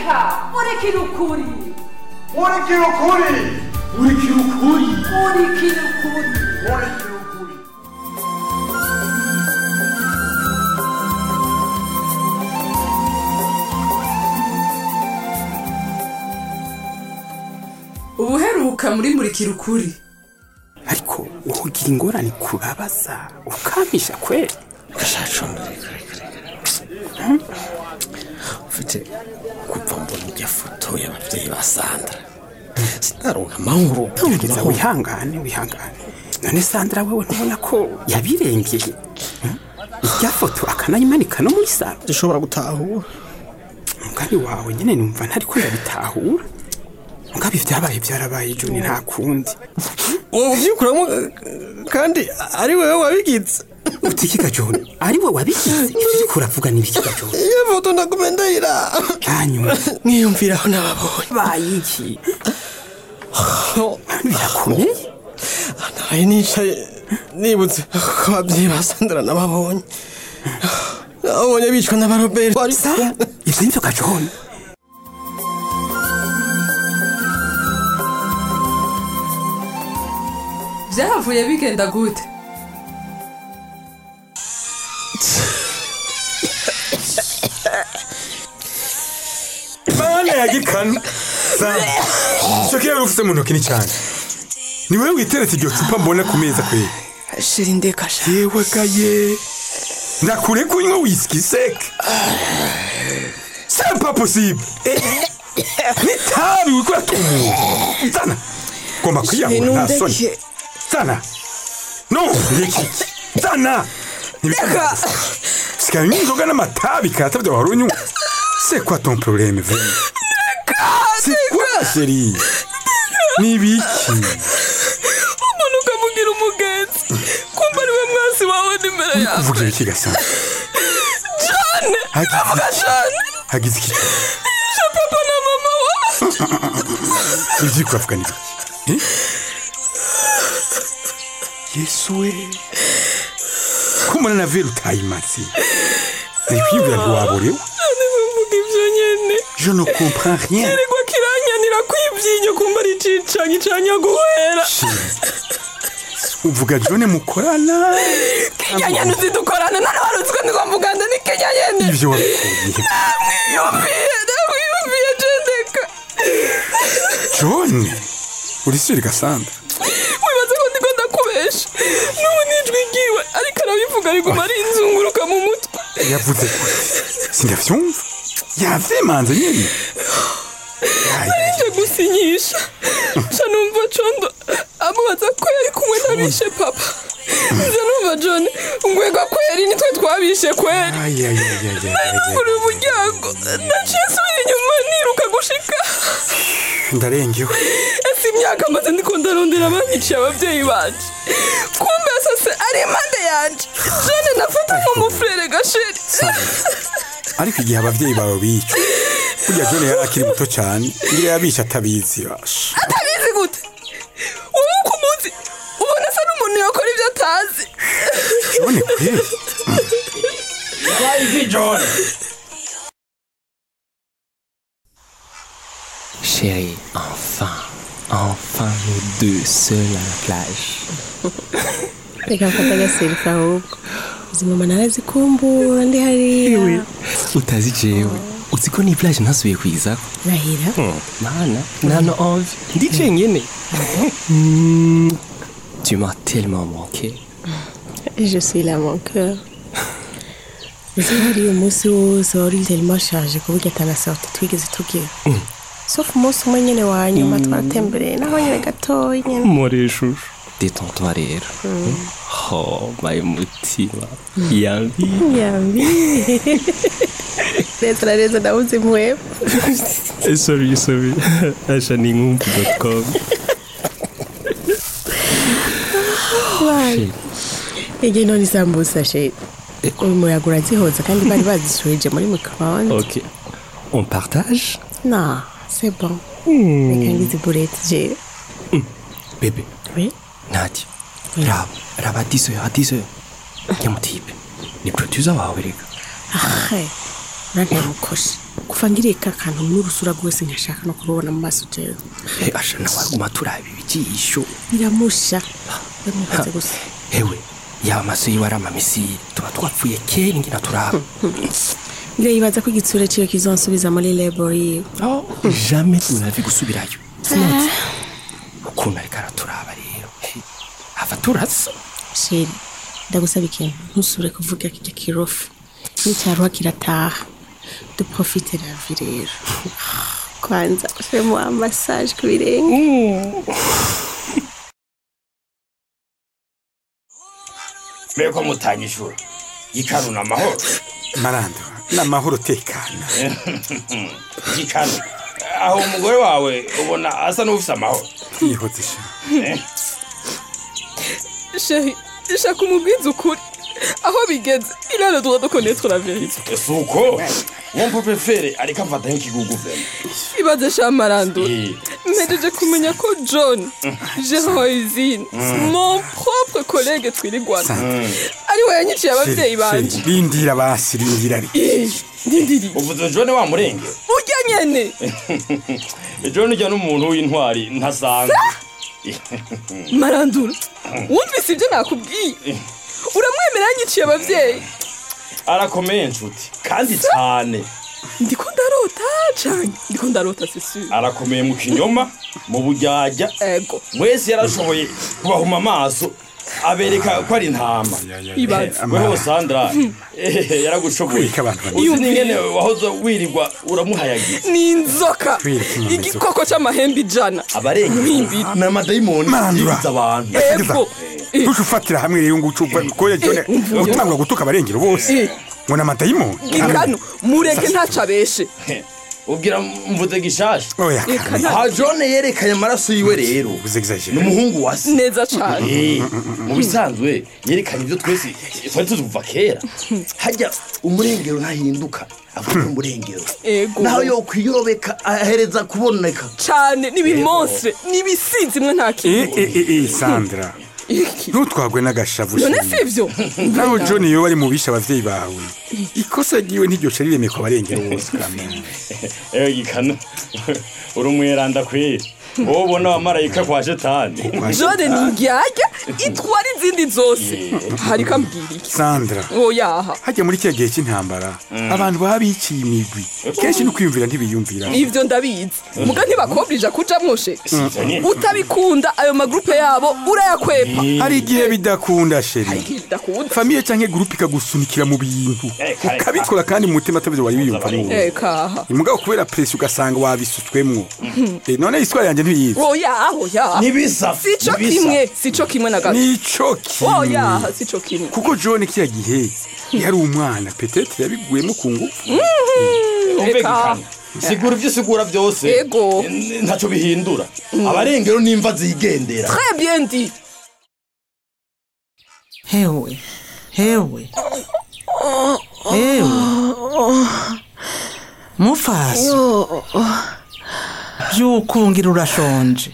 reka murikira ukuri murikira ukuri murikira ukuri murikira ukuri murikira ukuri ubuheruka muri murikira ukuri ariko ugira ingorane kubabaza ukamisha kweli gashacu ufite kuva mbona ijya foto y'ababyeyi ba sandra sinaronka amahoro gerageza wihangane wihangane none sandra wewe ntubona ko yabirengeye Hmm? irya foto akanayimanika no muri saro dushobora gutahura mugani wawe nyine numva ntari ko ndabitahura mugabe ibyabaye byarabaye joni nta kundi uwo ubyikuramo kandi ari wowe wabigize utikiga joni ari we wabigize ibyo uriko uravuga ni ibikiga joni iyo foto ndagume ndayira hanyuma mwiyumviraho n'ababonye baye iki birakomeye naraye nicaye nibutse ko ababyeyi ba sandra n'ababonye abonye bicwa n'abaroberi bari sa ibyo nivyo ga joni byahavuye bigenda gute mana ya gikanu icyo kiyo ufite mu ntoki ni cyane ni wowe witeretse iryo cupa mbona ku meza kweri shira indeka sha yewe gaye ndakure kunywa whisky sec c'est pas possible n'itabi wikora tumu zana ngomba kwiyahura nta soni zana no reki zana ntibikunda sikaye n'inzoga n'amatabi katabye wari unywa c'est quoi ton problème vraiment c'est quoi chérie ni ibiki umuntu ukamugira umugenzi kumva ari we mwasi wawe n'imbere yawe uvuga ibiki gasana cyane Hagize avuga iki? cyane hagize iki je papa na mama wa ibyo uri kuvuga ni ibiki Eh? yesu we ko mbona na vero utayimaze ari kwibwira ntiwaborewe none mvuga ibyo nyene je ne comprends rien kirirwa kiranyanira kwibyinyo kumva ari cicanyi canya guhera uvuga jone mukorana kinyanyana uzi dukorana none wari uzi ko ndigomvuganda ni kinyanyene ibyo wabikuye mwiyumviye ndamwiyumviye jendeka jone uri suri gasanda wibaze ko ndiko ndakubesha n'ubu nijwi ryiwe ariko arabivuga riguma rinzunguruka mu mutwe yavuze gute sindavyumva yavyimanze nyene nje gusinyisha nca numva condo amubaza ko yari kumwe n'abishe papa nza numva john ngwega kweri nitwe twabishe kweri naruguru umuryango naciye nsubira inyuma niruka gushika ndarengewe ese imyaka maze ndiko ndarondera banyiciye ababyeyi banje kumbe sase ari impande yanje jane nafata nk'umufurere gasheri ariko igihe abavyeyi bawe bicwa burya jone yari akiri muto cane ngira yabishe atabizi basha atabizi gute wowe uko umuzi ubona asa n'umuntu yakora ibyo atazi jone kweli Chérie, enfin, enfin nous deux seuls à la plage. reka mfata agaserifa ahubwo izi mama narazikumbura ndi hariya utazi jewe uzi ko ni plage ntasubiye kwizako rahira mana nano envie ndi cenyene Mm, tu m'as tellement manqué je suis là mon cœur uzi hariya umunsi wose wari tellement charge ku buryo atanasorti twigeze tugira sauf umunsi umwe nyene wa nyuma twaratembereye naho nyene gatoya nyene more shushu détends-toi rero oh my mutima yambi yambi neza na neza nabuze impwemu Eh, sorry sorry asha ni nkumbu.com igihe none isambusa sheri uyu muyaga urazihoza kandi bari bazisubije muri microonde ok on partage non c'est bon reka ngize burete jewe bébé oui Nadia, raba raba 10 heures à 10 heures nyamutibe ni producer wawe reka ahe uranteye umukoshi kuva ngiriye ka kantu n'urusura rwose nkashaka no kurubona mu maso jewe Eh, asha nawe aguma turaba ibijisho biramusha ndamubaze gusa hewe yaba amaso yiwe ari amamisiri tuba twapfuye kera ingina turaba ngira yibaza ko igitsure ciwe kizonsubiza muri labor yiwe jamais tunavi gusubirayo sinotse ukuntu ariko araturaba rero He, ava turasa sheri ndagusaba ikintu ntusubire kuvuga kirya kirofu n'icyaruha kirataha duprofite la vie rero kwanza femo amassage ku birenge mbega mutanyishura gikanu ni amahoro marando ni amahoro tekana gikanu aho umugore wawe ubona asa n'ufise amahoro yihoze sha sheri shaka umubwiza ukuri aho bigeze il a le droit de connaître la vérité si uko uwo mpopefere ariko amfata nk'ikigugu vema ibaze sha marandura Eh. mpejeje kumenya ko john gérant usine mon propre collègue twirigwana ari we yanyiciye ababyeyi banje rindira basi rindira ri Eh, ndindiri uvuze jone wa murenge urya nyene jone ujya n'umuntu w'intwari ntasanzwe marandura wumvise ibyo nakubwiye uramwemera yanyiciye ababyeyi arakomeye nshuti kandi cyane ndiko ndarota cane ndiko ndarota sisure arakomeye mu kinyoma mu bujyajya ego wese yarashoboye kubahuma amaso abereka ko ari intama ibaze weho sandra eh, yaragushoboye Kwika abantu bane. uzi n'ingene wahoze wirirwa uramuhayagiza ni inzoka Kwirika inyama igikoko c'amahembe ijana abarenga Mwimbiri. ni amadayimoni Mandura. yibiza abantu ego Eh, ntuce ufatira hamwe rero ngo ucupa koya jone utangura gutuka abarengero bose Eh. ngo ni amadayimoni gikano mureke ntaco abeshe ubwira mvuze gishasha oya Reka kane nta- aha jone yerekanye amaraso yiwe rero uvuze ni exagere umuhungu wa se neza cane Eh, mu bisanzwe yerekanye ibyo twese twari tuzi kuva kera hajya umurengero ntahinduka avuga umurengero ego naho yo kwiyobeka ahereza kuboneka cane n'ibimonstre n'ibisinzi mwe nta eh kintu eh eh eh sandra Iki? ntutwagwe n'agashavu none sheri. sivyo naho john iyo bari mu bishe abavyeyi bawe ikosa ryiwe ntiryoca riremeye ku barengero bose kamenya ewe gikano uri umweranda kweri wowe ubona abamarayika kwa shetani jone ni ndyarya itwara izindi zose hariko ambwira iki sandra oyaha hajya muri kiriya gihe cy'intambara abantu baba biciye imigwi kenshi no kwiyumvira ntibiyumvira ivyo ndabizi muga ntibakobrija kujamwo she Sivyo nyene. utabikunda ayo magrupe yabo urayakwepa hari igihe bidakunda sheri bidakunda famiye canke gurupe ikagusunikira mu bintu Eh, kare, ukabikora kandi mu mutima atavyo wari wiyumvamo ekaha imugabo kubera presi ugasanga wabisutswemwo Eh, none iswara yanjye ntiyizi oyaha oyaha ntibisa sico ntibisa. kimwe sico kimwe na gato nico kimwe oyaha sico kimwe kuko john kiriya gihe yari umwana petetre yabiguyemo ku ngufu umve Eka. gikano sigura ibyo usigura byose Ego. n- ntacyo bihindura abarengero n'imva zigendera très bien dit hewe hewe hewe mufasi byukungira urashonje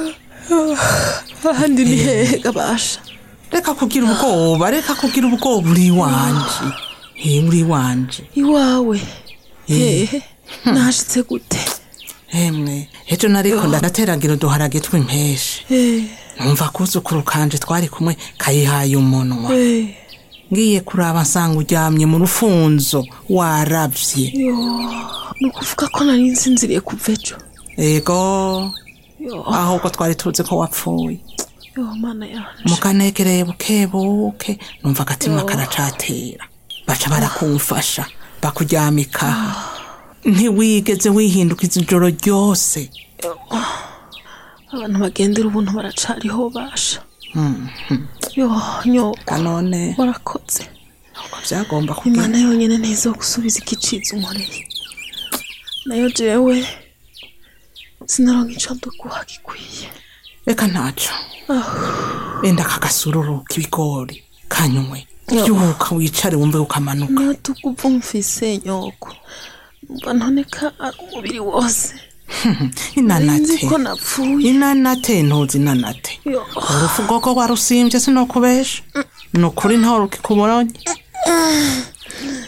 ahandi ni hehe gabasha reka kugira ubwoba reka kugira ubwoba uri iwanje he uri iwanje iwawe hehe nashitse gute hemwe ejo nariko ndateragira uduharage tw'impeshe numva kuzukuru kanje twari kumwe kayihaye umunwa ngiye kuraba nsanga uryamye mu rufunzo waravye ni ukuvuga ko nari nsinziriye kuva ejo ego ahubwo twari tuzi ko wapfuye yo mana yanje mukanegereye bukebuke numva agatima karacatera baca barakumfasha bakuryamika ntiwigeze wihindukiza ijoro ryose abantu bagendera ubuntu baracariho basha yo nyoko kanone warakoze uko byagomba imana kugenda yonyine ntizo gusubiza igicizi unkoreye nayo jewe sinaronka ico nduguha gikwiye reka ntaco wenda akaгаsururu k'ibigori kanywe byuka wicare wumve ukamanuka natukuva mfise nyoko numva ntoneka ari umubiri wose nzi inanate ko napfuye inanate ntuzi inanate yo urufu rwoko warusimbye sinokubesha ni ukuri ntawe rukikubonye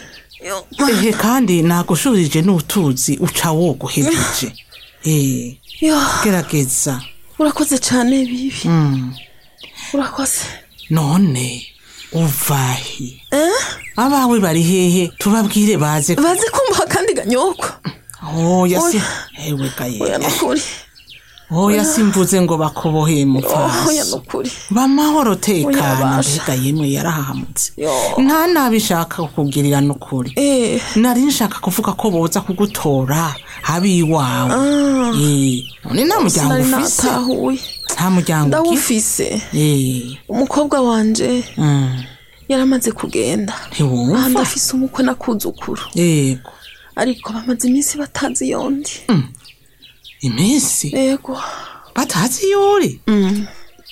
ehe kandi nagushurije n'utuzi uca woguhejeje eh yo gerageza urakoze cyane bibi Mm. urakoze none uvahi eh abawe bari hehe tubabwire baze bazi kumva kandi ganyoko oya si Oya. ewe oya gaye nukuri oya simvuze ngo bakuboheye mu oya faso nukuri bamahoro Oya, tekana basha. mbega yemwe yarahahamutse yo nta nabishaka kukugirira n'ukuri eh nari nshaka kuvuga ko boza kugutora abiwawe ah Eh, none nta muryango sinari ufise natahuye nta muryango ugira ndawufise Eh, umukobwa wanje mm, yaramaze kugenda aha ntiwumva ndafise umukwe nakuzukuru yego ariko bamaze iminsi batazi yondi iminsi yego batazi yuri Mm.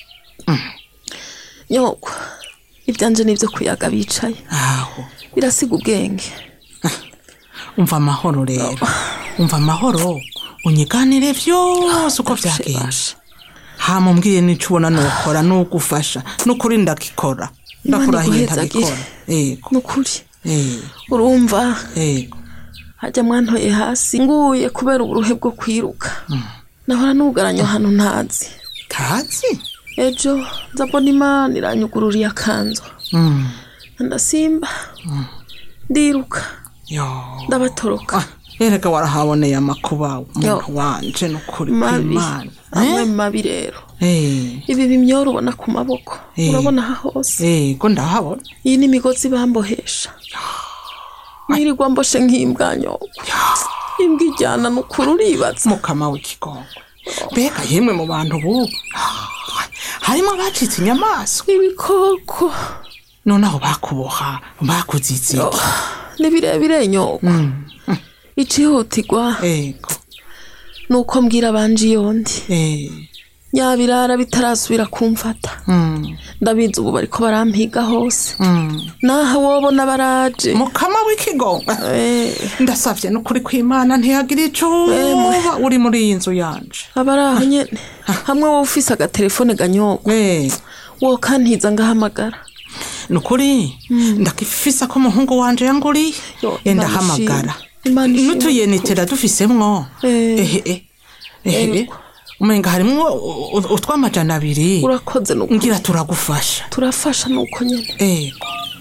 nyoko ibyanje nibyo kuyaga bicaye aho birasiga ubwenge umva amahoro rero umva amahoro unyiganire byose uko Bashe, byagenda bashe. hamumbwiye n'icyo ubona nukora n'ugufasha n'ukuri ndakikora ndakurahiye iguhezagire. ndabikora yego nukuri eh, urumva yego hajya mwantoye hasi nguye kubera uburuhe bwo kwiruka nahora nugaranye ahantu ntazi kazi ejo nzabona imana iranyugururiye akanzu Mm, ndasimba ndiruka yo ndabatoroka erega warahaboneye amakuba Yo. umuntu wanje n'ukuri mabi kw'imana amwe mabi rero Eh, ibi bimyoro ubona ku maboko Eh. urabona aha hose yego ndahabona iyi ni imigozi bambohesha nirirwa mboshe nk'imbwanyoko imbwa ijyana n'ukuri uribatsa mukama w'ikigongo mbega yemwe mu bantu bubu harimo abacitse inyamaswa ibikoko noneho bakuboha bakuzize iki ni birebire nyoko icihutirwa yego ni uko mbwira abanje yondi eh, nyabirara bitarasubira kumfata mm, ndabizi ubu bariko barampiga hose mm. naha wobona baraje mukama w'ikigongo Eh, ndasavye n'ukuri kw'imana ntiyagira icuba uri muri iyi nzu yanje abari aho nyene hamwe wowe ufise agatelefone ganyoko Eh, wo kantiza ngahamagara nukuri ndakifisa ko umuhungu wanje yanguriye Yo, Eh, Imana ndahamagara ishimwe. Imana ishimwe. n'utuyenitera dufisemwo Eh. ehe eh, ehe Yego. umenga harimwo u- u- utw'amajana abiri urakoze nuko ngira turagufasha turafasha nuko nyene ego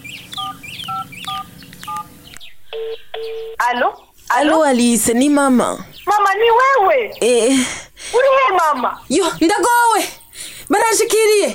alo alo alice ni mama mama ni wewe eh, uri he mama yo ndagowe barashikiriye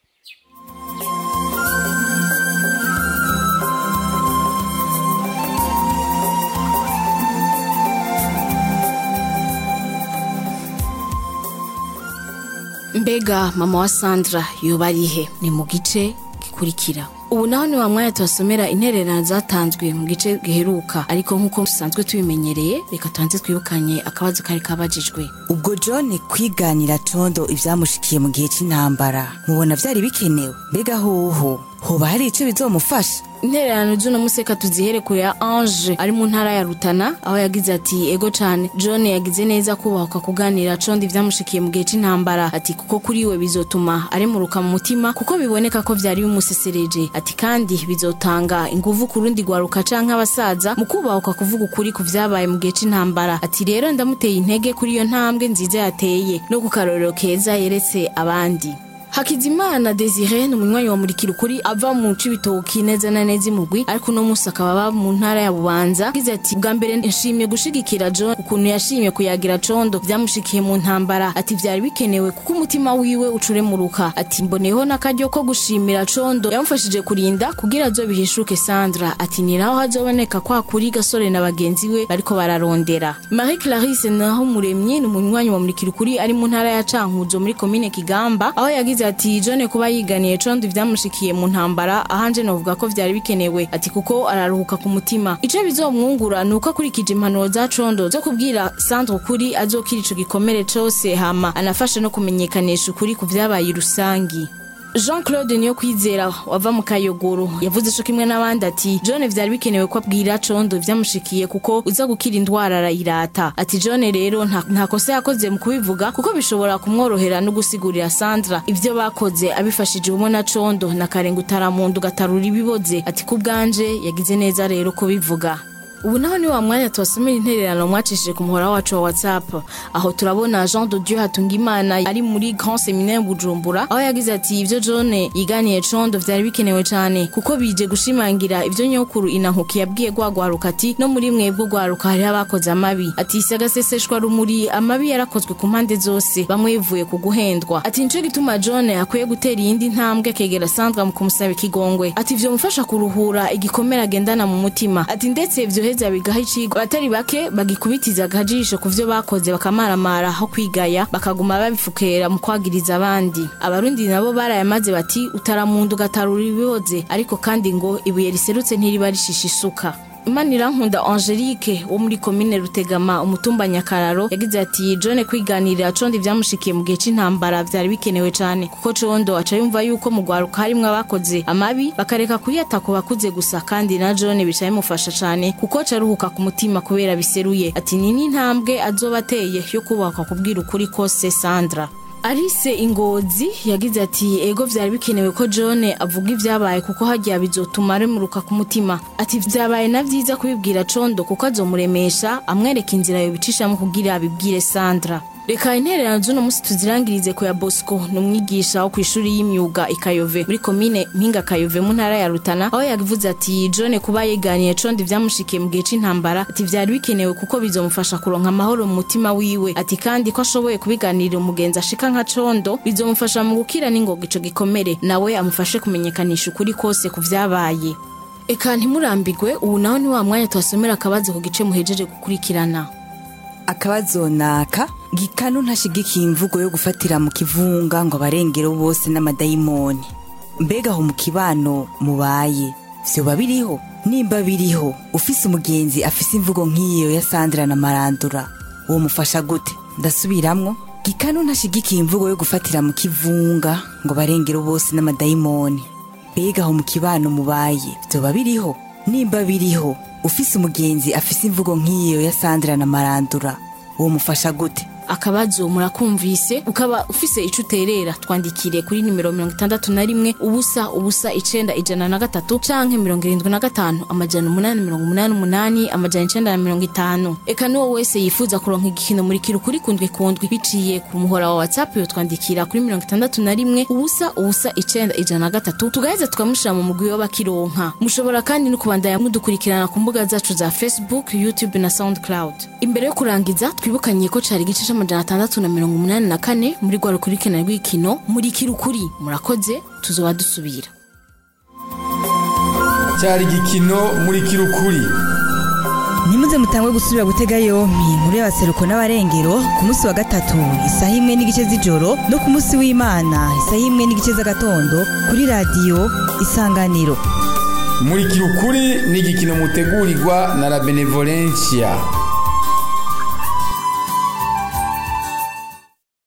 mbega mama wa sandra yoba ari he ni mu gice gikurikira ubu naho ni wa mwanya tubasomera intererano zatanzwe mu gice giheruka ariko nk'uko dusanzwe tubimenyereye reka tubanze twibukanye akabazo kari kabajijwe ubwo john kwiganira condo ibyamushikiye mu gihe cy'intambara mubona byari bikenewe mbega hoho hoba hari icyo bizomufasha intererano z'uno museka tuzihere kure ya ange ari mu ntara ya rutana aho yagize ati ego cane john yagize neza kubahuka kuganira condi vyamushikiye mu gihe c'intambara ati kuko kuri we bizotuma aremuruka mu mutima kuko biboneka ko vyari bimusesereje ati kandi bizotanga inguvu ku rundi rwaruka canke abasaza mu kubahuka kuvuga ukuri ku vyabaye mu gihe c'intambara ati rero ndamuteye intege kuri iyo ntambwe nziza yateye no ku karorero keza yeretse abandi hakizimana desire ni umunywanyi wa murikira ukuri ava mu cibitoki neza na neza imugwi ariko uno munsi akaba aba mu ntara ya bubanza agize ati bwa mbere nshimye gushigikira john ukuntu yashimye kuyagira condo vyamushikiye mu ntambara ati vyari bikenewe kuko umutima wiwe ucuremuruka ati mboneyeho n'akaryo ko gushimira condo yamufashije kurinda kugira azobihishuke sandra ati ni naho hazoboneka kwa kuri gasore na bagenzi we bariko bararondera marie clarisse naho muremyi ni umunywanyi wa murikira ukuri ari mu ntara ya cankuzo muri komine kigamba aho yagize ati john kuba yiganiye condo ivyamushikiye mu ntambara ahanje novuga ko vyari bikenewe ati kuko araruhuka ku mutima ico bizomwungura ni uko akurikije impanuro za condo zo kubwira sandra ukuri azokira ico gikomere cose hama anafasha no kumenyekanisha ukuri ku vyabaye rusangi jean claude niyo kwizera wava mu kayogoro yavuze co kimwe n'abandi ati john vyari bikenewe ko abwira condo vyamushikiye kuko uza gukira indwara arayirata ati john rero nta nta kosa yakoze mu kubivuga kuko bishobora kumworohera no gusigurira sandra ivyo bakoze abifashije ubumwe na condo na karenga utaramundu gatarura ibiboze ati ku bwanje yagize neza rero kubivuga ubu naho ni wa mwanya tubasomera intererano mwacishije ku muhora wacu wa whatsapp aho turabona jean de dieu hatungimana ari muri grand seminaire bujumbura aho yagize ati ibyo john yiganiye condo vyari bikenewe cane kuko bije gushimangira ivyo nyokuru inankuki yabwiye gwagwaruka ati no muri mwebwe gwaruka hariho abakoze amabi ati isi agaseseshwa rumuri amabi yarakozwe ku mpande zose bamwe bivuye ku guhendwa ati nico gituma john akwiye gutera iyindi ntambwe akegera sandra mu kumusaba ikigongwe ati vyo mufasha kuruhura igikomere agendana mu mutima ati ndetse vyoheza bigaha icigwa abatari bake bagikubitiza akajisho ku vyo bakoze bakamaramara aho kwigaya bakaguma babifukera mu kwagiriza abandi abarundi nabo barayamaze bati utaramundu ugatarura ibiboze ariko kandi ngo ibuye riserutse ntiriba rishisha isuka Imanirankunda Angelique wo muri komine Rutegama umutumba Nyakararo yagize ati John kwiganirira condo ivyamushikiye mu gihe c'intambara vyari bikenewe cane kuko condo aca yumva yuko mu gwaruka harimwo abakoze amabi bakareka kuyata ku bakuze gusa kandi na John bica bimufasha cane kuko aca aruhuka ku mutima kubera biseruye ati ni n'intambwe azoba ateye yo kubaka kubwira ukuri kose Sandra Alice Ingozi yagize ati ego vyari bikenewe ko John avuga ivyabaye kuko hagiye bizotuma aremuruka ku mutima ati vyabaye na vyiza kubibwira Condo kuko azomuremesha amwereka inzira yo bicishamo kugira abibwire Sandra reka intererano z'uno musi tuzirangirize ku ya bosco ni umwigisha wo ku ishuri y'imyuga ikayove muri komine mpinga kayove mu ntara ya rutana aho yavuze ati john kuba yeganiye condi vyamushikiye mu gihe c'intambara ati vyari bikenewe kuko bizomufasha kuronka amahoro mu mutima wiwe ati kandi ko ashoboye kubiganirira umugenzi ashika nka condo bizomufasha mu gukira n'ingoga ico gikomere nawe amufashe kumenyekanisha ukuri kose ku vyabaye eka ntimurambigwe ubu naho ni wa mwanya tubasomera akabazo ku gice muhejeje gukurikirana akabazo naka gikanu ntashigikiye imvugo yo gufatira mu kivunga ngo abarengero bose n'amadayimoni mbega aho mu kibano mubaye vyoba biriho nimba biriho ufise umugenzi afise imvugo nk'iyo ya sandra na marandura uwo mufasha gute ndasubiramwo gikanu ntashigikiye imvugo yo gufatira mu kivunga ngo abarengero bose n'amadayimoni mbega aho mu kibano mubaye vyoba biriho nimba biriho ufise umugenzi afise imvugo nk'iyo ya sandra na marandura uwo mufasha gute akabazo murakumvise ukaba ufise ico uterera twandikire kuri nimero mirongo itandatu na rimwe ubusa ubusa icenda ijana na gatatu canke mirongo irindwi na gatanu amajana umunani mirongo umunani umunani amajana icenda na mirongo itanu eka n'uwo wese yifuza kuronka igikino muri kiri kuri kundwi kundwi biciye ku muhora wa whatsapp yotwandikira kuri mirongo itandatu na rimwe ubusa ubusa icenda ijana na gatatu tugaheza tukamushira mu mugwi w'abakironka mushobora kandi no kubandanya mudukurikirana ku mbuga zacu za facebook youtube na soundcloud imbere yo kurangiza twibukanye ko cari igice c'amajana atandatu na mirongo umunani na kane muri rwa rukurikirana rw'ikino muri kirukuri murakoze tuzoba dusubira cyari igikino muri kirukuri ntimuze mutangwe gusubira gutega yompi inkuru y'abaseruko n'abarengero ku munsi wa gatatu isaha imwe n'igice z'ijoro no ku munsi w'imana isaha imwe n'igice z'agatondo kuri radiyo isanganiro muri kirukuri ni igikino mutegurirwa na la benevolencia